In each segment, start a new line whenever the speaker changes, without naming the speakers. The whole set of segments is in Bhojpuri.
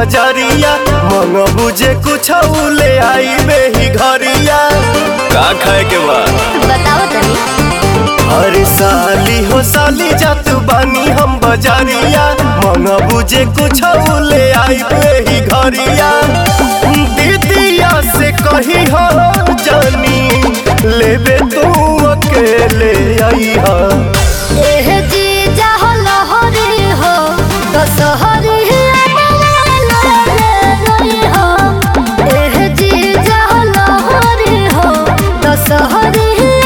बजरिया मन बुझे कुछ ले आई बेही घरिया का खाए के बा
बताओ तनी
अरे साली हो साली जात बानी हम बजरिया मन बुझे कुछ ले आई बेही घरिया दीदिया से कही हो जानी लेबे तू अकेले आई हा
एह जी जाहो लहरी हो दशहरी हो एह जी जाहो लहरी हो दशहरी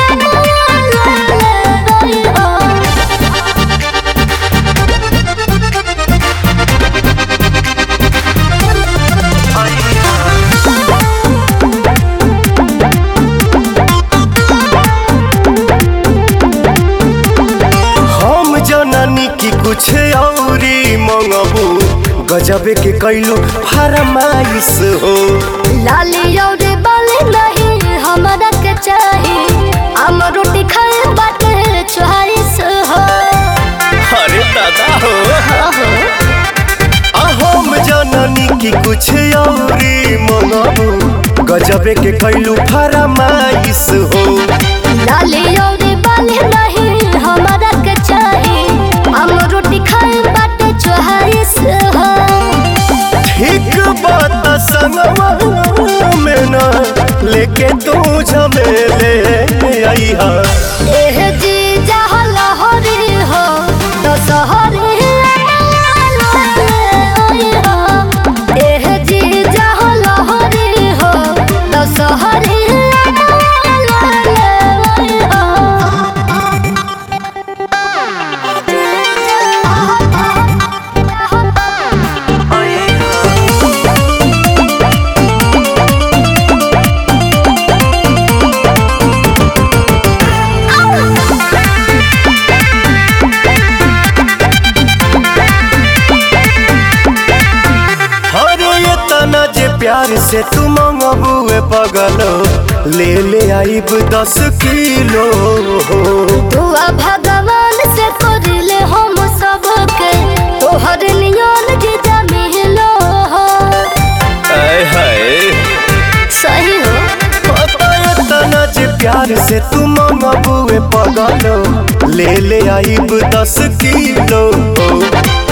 हो
हम जननी की कुछ औरी मंगबू गजबे के कैलू फरमाइश हो
लाली और बाली नहीं हमरा के चाही हम रोटी खाए बाटे चोहारिस हो
अरे दादा हो
हो
आ हम जननी की कुछ औरी मंगबू गजबे के कैलू फरमाइश हो
लाली और बाली नहीं हमरा के चाही हम रोटी खाए बाटे चोहारिस हो
ठीक बात संगवा में ना लेके तू झमेले आई हा
एह जी जहाँ लहरी हो दशहरी हो एह जी जहाँ लहरी हो दशहरी
अरे ये तना जे प्यार से तू मंगबुए पगलो ले ले आइब दस किलो
दुआ भगवान से करिले हम सबके तोहर नियन जीजा मिलो हो
आय हाय
सही हो
ये तना जे प्यार से तू मंगबुए पगलो ले ले आइब दस किलो